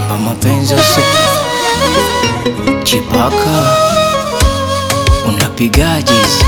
hapa mapenzi usi chipaka unapigaje hizi?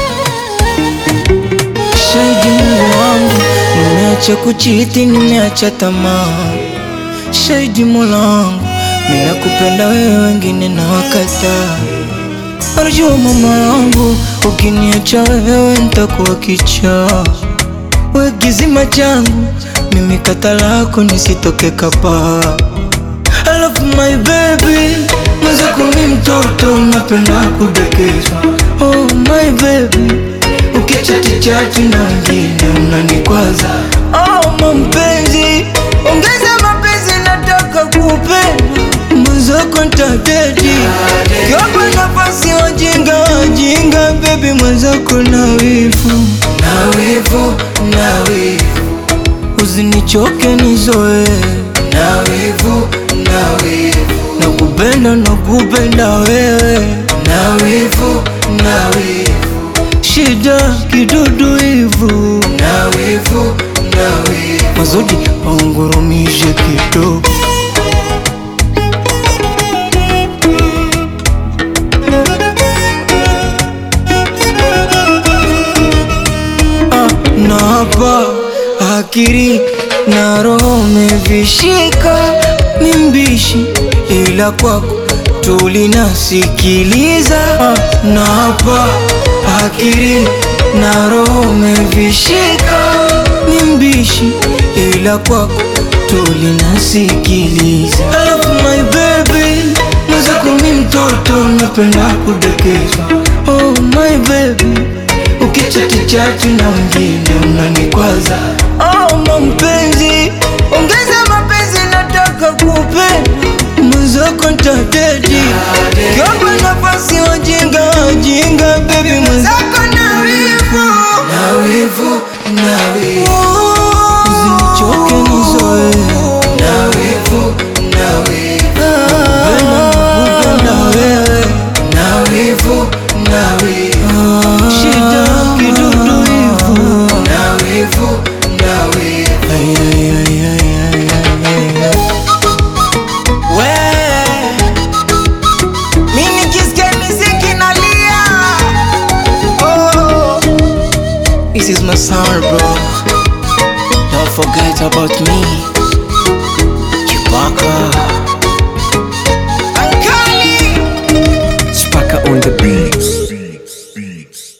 Shahidi Mungu wangu, nimeacha kuchiti, nimeacha tamaa. Shahidi Mola wangu, mimi nakupenda wewe, wengine na wakataa. Arjua mama wangu, ukiniacha wewe nitakuwa kichaa. We kizima changu, mimi kata lako nisitoke kapaa. Alafu my baby, mwenzako mi mtoto, napenda kudekezwa. Oh my baby, ukichati chati na wengine unanikwaza. Oh mampenzi, ongeza mapenzi, nataka kupenda mwenzako ntadedi kiwapa nafasi wajinga wajinga, baby mwenzako na wivu na wivu na wivu Usinichoke nizoe na wivu na wivu Nakupenda nakupenda wewe na wivu na wivu Shida kidudu hivu na wivu na wivu Mazodi waungurumishe kidogo Ah, na hapa akili na roho umevishika, ni mbishi ila kwako tulinasikiliza. Ah, na hapa akili na roho umevishika, ni mbishi ila kwako tulinasikiliza. Alafu my baby, mwenzako mi mtoto, napenda kudekezwa. Oh my baby Ukichati chati na wengine unanikwaza. Oh mampenzi, ongeza mapenzi, nataka kupenda mwenzako ntadedi kiwapa nafasi wajinga wajinga, baby mwenzako na wivu na wivu na wivu, usinichoke nizoe na wivu na wivu, nakupenda wewe na wivu na wivu shida kidudu hivu na wivu na wivu Ay, ay, ay, ay, ay, ay, ay. We, mi nikisikia miziki nalia. Oh, this is my summer bro Don't forget about me Chewbacca Ankali Spaka on the beat.